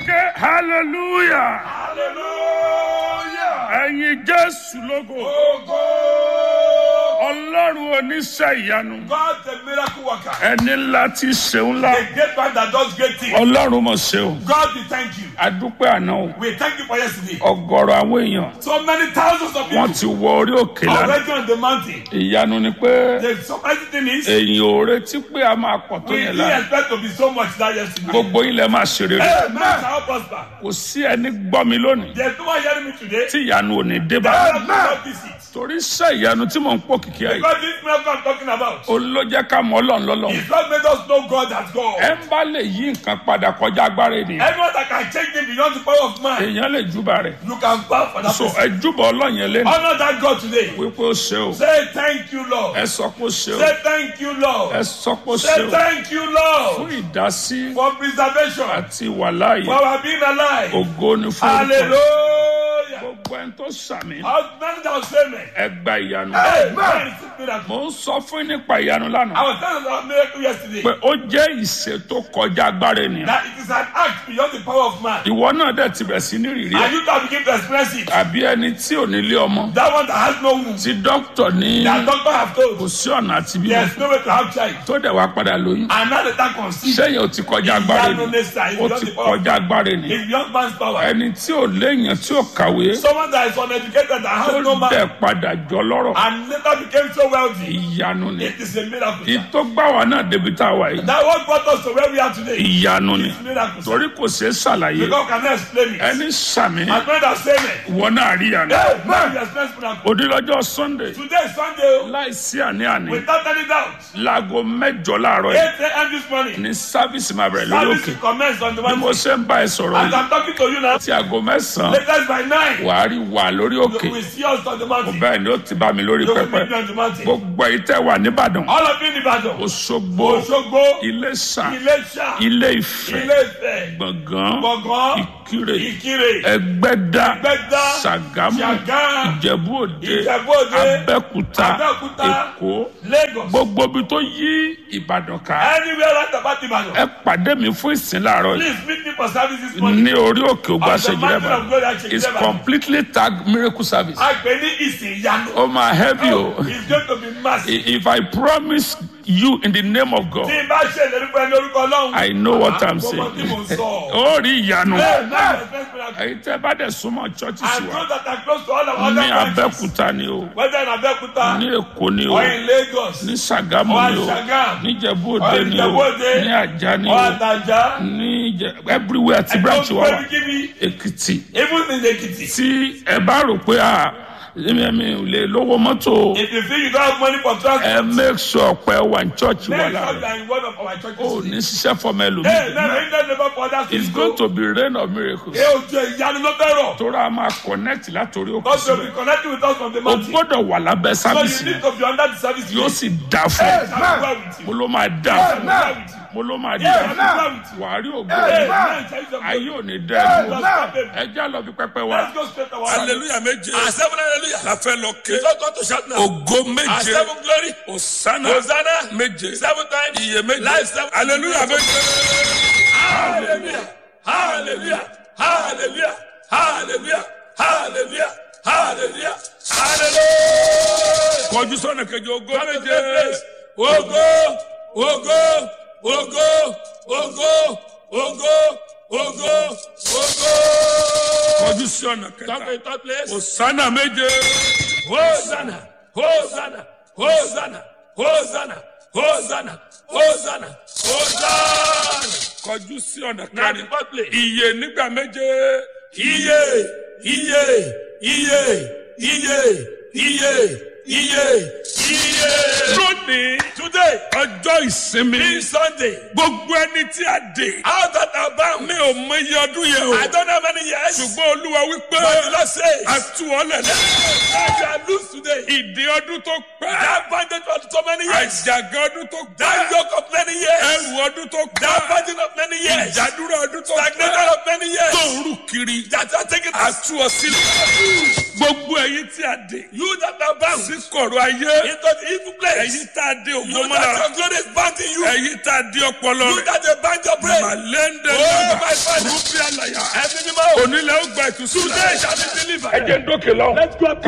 ké hallelujah Hallelujah. ẹ̀yin jésù lógo Ogo. ọlọ́run oníṣẹ́ ìyanu God the miracle worker. ẹni ńlá tí ṣeun ńlá The great man that does great things. ọlọ́run mọ̀ ṣeun God we thank you. adúpẹ́ àná o We thank you for yesterday. ọ̀gọ̀rọ̀ àwọn èèyàn So many thousands of wọ́n people ti wọ orí òkè lánàá already on the mountain. ìyanu ni pé The surprising thing is èyàn ò retí pé a máa pọ̀ tó we yẹn didn't lánàá expect to be so much that yesterday. gbogbo ilẹ̀ máa ṣe rere Hey, man, shall prosper. kò sí ẹni gbọ́ mi lónìí There's no one hearing me today. tí ìyanu ò ní dé bá That will not visit. torí iṣẹ́ ìyanu tí mò ń pò kìkì ẹ̀ Because this miracle I'm talking about. ó ló jẹ́ ká mọ̀ ọlọ́run lọ́lọ́run It's what made us know God as God. ẹ ń bá lè yí nǹkan padà kọjá agbára ènìyàn Anyone that can change him beyond the power of man, èèyàn lè júbà rẹ̀ you can bow for that so person. ẹ júbà ọlọ́run yẹn lẹ́nu Honor that God today. wípé ó ṣe o Say thank you, Lord. ẹ sọ pé ó ṣe o Say thank you, ẹ Lord. sọ pé ó ṣe Say o thank you, fún Lord, ìdásí for preservation, àti ìwàláàyè for our being alive. ògo ni fún orúkọ Hallelujah. gbogbo ẹni tó sàmì How many that say me? ẹ gba ìyanu Amen. Miracle. mo ń sọ fún yín nípa ìyanu I lánàá was telling about miracle yesterday pé ó jẹ́ ìṣe tó kọjá agbára ènìyàn that it is an act beyond the power of man. ìwọ náà dẹ̀ ti bẹ̀ sí ní rìrì ẹ̀ And you can begin to express it. àbí ẹni tí ò ní lé ọmọ That one that has no womb. tí dókítà ní That doctor have kò told. sí ọ̀nà àti bímọ There's no way to have child. tó dẹ̀ wá padà lóyún And now the time conceive. sẹ́yìn ò ti kọjá agbára Ìyanu ènìyàn nesta is ó beyond ti the power of kọjá agbára ènìyàn It's beyond man's power. ẹni tí ò léèyàn tí ò kàwé Someone that is uneducated that has no tó dẹ̀ man padà jọ lọ́rọ̀ and later became so wealthy. ìyanu ni It is a miracle. ìtó gbà wá náà débi tá a wà yìí That what brought us to where we are today. ìyanu ni It's miracle. torí kò ṣeé ṣàlàyé Because cannot explain it. ẹni sàmì My friend has said it. ìwọ náà rí ìyanu Hey, man, we experience miracle. onílọ́jọ́ sunday Today is Sunday. oh, láìsí àní-àní Without any doubt. láago mẹ́jọ láàárọ̀ 8 yìí a.m. this morning. ní sáfíìsì máa bẹ̀rẹ̀ lórí Service òkè will commence on the bí mo mountain. ṣe ń bá ẹ sọ̀rọ̀ As yìí I'm talking to you now, tí aago mẹ́sàn-án latest by 9, wàá rí wà lórí òkè you will see us on the mountain. bẹ́ẹ̀ ni ó ti bá mi lórí You will pẹpẹ meet me on the mountain. gbogbo èyí tẹ́ wà nìbàdàn All of you in Ibadan, òṣogbo Osogbo, iléṣà Ilesha, ilé ìfẹ́ Ile-Ife, gbọ̀ngàn Gbọ̀ngàn, ìkirè Ìkirè, ẹgbẹ́dá Ẹgbẹ́dá, ṣàgámù Ṣàgá, ìjẹ̀bú òde Ìjẹ̀bú-Òde, abẹ́kúta Abẹ́òkúta, èkó Lagos. gbogbo ibi tó yí ìbàdàn ká Anywhere right about Ibadan. ẹ pàdé mi fún ìsìn láàárọ̀ yìí Please meet me for service this morning. ní orí òkè ògbà On the mountain of glory at ṣèjìrẹ́bà it's Ṣèjìrẹ́bà. completely tag miracle service A pè ní ìsìn ìyanu. ó máa heavy o It's going to be massive. I- if I promise you in the name of God Tí n bá ṣe ìlérí fún ẹni orúkọ Ọlọ́run. I know what I'm Mo mọ tí mò ń saying sọ. ó rí ìyanu Bẹ́ẹ̀ náà ni express miracle. èyí tẹ́ bá dẹ̀ súnmọ́ churches I wa know that I'm close to all of other ní branches. abẹ́kúta ni o Whether in Abẹ́òkúta ní èkó ni o or in Lagos ní sàgámù or ni in o Ṣàgám ní ìjẹ̀bú or òde in ni o Ìjẹ̀bú-Òde ní àjà ni or o Àtàjà. ní Ìjẹ- everywhere ti branch wa wà give me èkìtì even in Ekiti. tí ẹ bá rò pé à èmi mi ò lè lówó mọ́tò If you feel you don't have money for transport, ẹ make sure pé ẹ wà ní church wa make sure you láàárọ̀ are in one of our churches. ó ní ṣiṣẹ́ fọmọ Hey, ẹlòmíì now we don't never for others it's to going go. to be rain of miracles Ẹ ò jẹ ìyanu ló fẹ́ rọ̀. tóra a máa connect látòrí òkè God will be síbẹ̀ connecting with us from the o mountain. gbọ́dọ̀ wà lábẹ́ So sábìsì you need to be under the service. yóò sì dà fún Hey, ẹ shall be well with you. mo ló máa dà Shall fún be ẹ well with you. mo ló máa dà Yeah, fún shall be well with ẹ you. wàá rí ògo Hey, rẹ man, tell you ayé something. ò ní dẹ́ ẹ Let's dúró stop it. ẹ já lọ fi pẹpẹ wa Let's go straight to our hallelujah méje Our seven hallelujah. la fẹ́ lọ ké You don't go to shout now. ògo Our méje seven glory. òsánà Hosanna. méje Seven times. iye méje Life seven. hallelujah méje. Hallelujah. Hallelujah. Hallelujah. Hallelujah. Hallelujah. Hallelujah. Hallelujah. kọjú sọ́nà kejì ògo Come to méje the place. Ogo, ogo, ogo, ogo, ogo, ogo, ogo. kọjú sọ́nà Come to kẹta the third place. òsánà méje Hosanna, Hosanna, Hosanna, Hosanna, Hosanna, Hosanna, Hosanna. kọjú sí ọ̀nà Now the kẹrin fourth place. iye nígbà méje Iye, iye, iye, iye, iye, iye, iye. lónìí Today, ọjọ́ ìsinmi this Sunday, gbogbo ẹni tí a dè out that are bound, mi ò mọ iye ọdún yẹn o I don't know how many years, ṣùgbọ́n olúwa wípé but the Lord says, a tú ọ lẹ̀lẹ́ I shall lose today. ìdè ọdún tó pẹ́ That bondage for so many years, àjàgà ọdún tó that pẹ́ yoke of many years, ẹrù ọdún tó that pẹ́ burden of many ó years. ìdádúró ọdún tó Stagnated pẹ́ of many years. tó ń rù kiri That are taking us. àtú ọ sílẹ̀ gbogbo ẹ̀yin tí a dé You that are bound sí kọ̀rọ̀ ayé into the evil place. ẹ̀yin tá a dé You ògbó that mọ́lára your glory is bound in you. ẹ̀yin tá a dé ọpọlọ You rẹ̀ that they bind your brain. màlẹ́ndẹ̀ Oh, lọ́gbà my Father. rúbí àlàyà Every animal. onílẹ̀ ó gba ìtúsílẹ̀ Today shall be delivered. ẹ̀jẹ̀ ń dókè lọ. Let's go up.